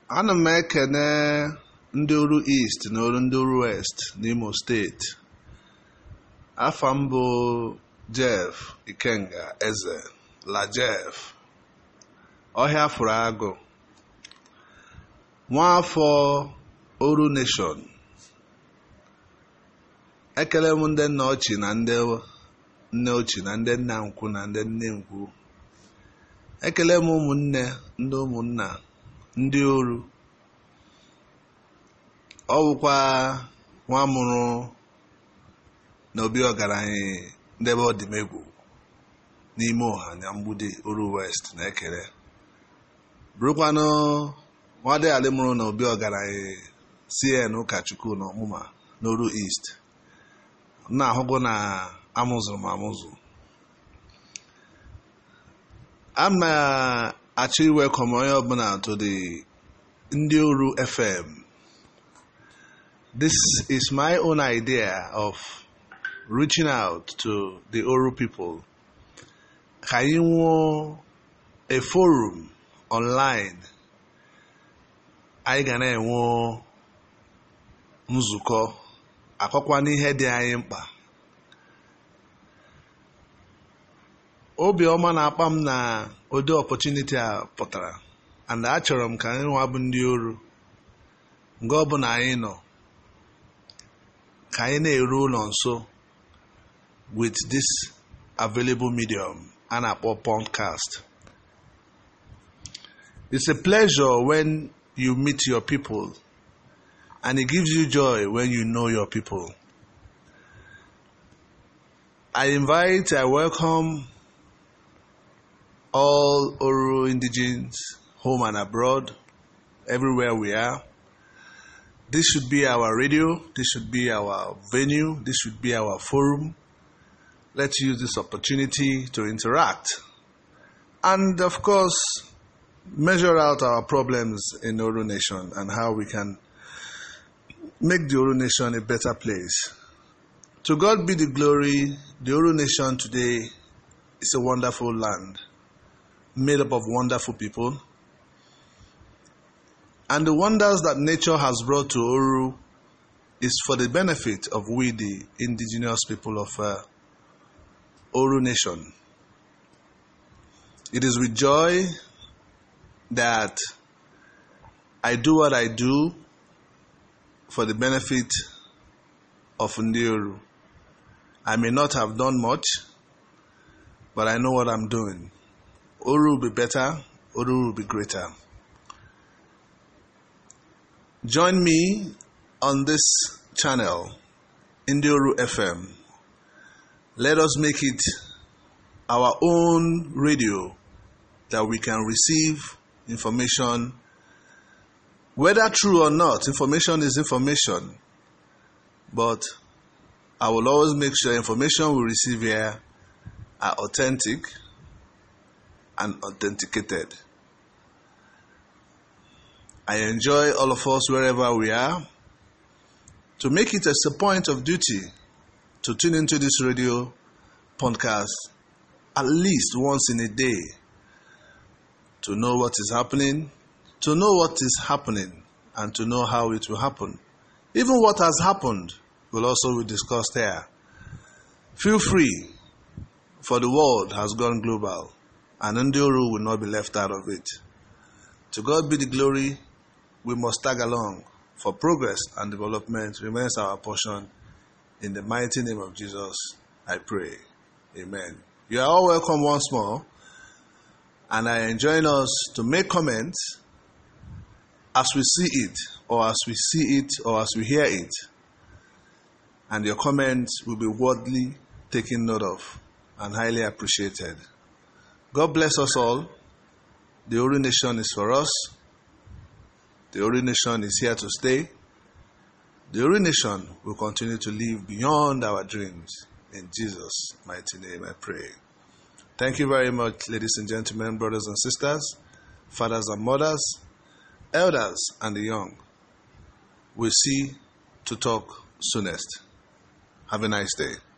ana m ekene ndị ọrụ East na ọrụ ndị ọrụ West n'Imo steeti afa m bụ Jeff Ikenga Eze la Jeff ọhịa fụrụ agụ nwaafọ Oru Nation ekele m ndị nna ochie na ndị nne ochie na ndị nna nkwu na ndị nne nkwu ekele m ụmụnne ndị ụmụnna ndị oru ọ bụkwa nwa mụrụ na obi ọgaranya ndebe ọdịmegwu n'ime ọha na mgbidi oru west na ekele bụrụkwanụ nwadịalị mụrụ na obi ọgaranya cn ụkọchukwu na ọmụma n'oru east na-ahụgo na amụzụrụ m amụzụ a na-achọ iwekọm onye ọbụla to the ndị oru fm this is my own idea of reaching out to the oru people ka anyị nwụọ a forum online anyị ga na-enwe nzukọ akọkwa n'ihe dị anyị mkpa obiọma na-akpa m na ụdị opportunity a pụtara and achọrọ m ka anyị nwa bụ ndị oru mgbe ọbụla anyị nọ ka anyị na-eru ụlọ nso with this available medium a na-akpọ podcast it's a pleasure when you meet your people and it gives you joy when you know your people I invite I welcome all Oro indigenes, home and abroad, everywhere we are. This should be our radio, this should be our venue, this should be our forum. Let's use this opportunity to interact and, of course, measure out our problems in Oro Nation and how we can make the Oro Nation a better place. To God be the glory, the Oro Nation today is a wonderful land made up of wonderful people. And the wonders that nature has brought to Oru is for the benefit of we, the indigenous people of uh, Oru Nation. It is with joy that I do what I do for the benefit of Ndi I may not have done much, but I know what I'm doing. Oru will be better, Oru will be greater. Join me on this channel, Indioru FM. Let us make it our own radio that we can receive information. Whether true or not, information is information. But I will always make sure information we receive here are authentic and authenticated. I enjoy all of us wherever we are to make it as a point of duty to tune into this radio podcast at least once in a day to know what is happening, to know what is happening, and to know how it will happen. Even what has happened will also be discussed here. Feel free, for the world has gone global and Ndioru will not be left out of it. To God be the glory, we must tag along, for progress and development remains our portion. In the mighty name of Jesus, I pray. Amen. You are all welcome once more, and I enjoin us to make comments as we see it, or as we see it, or as we hear it. And your comments will be worthily taken note of and highly appreciated. God bless us all. The Ori Nation is for us. The Ori Nation is here to stay. The Ori Nation will continue to live beyond our dreams. In Jesus' mighty name, I pray. Thank you very much, ladies and gentlemen, brothers and sisters, fathers and mothers, elders and the young. We'll see to talk soonest. Have a nice day.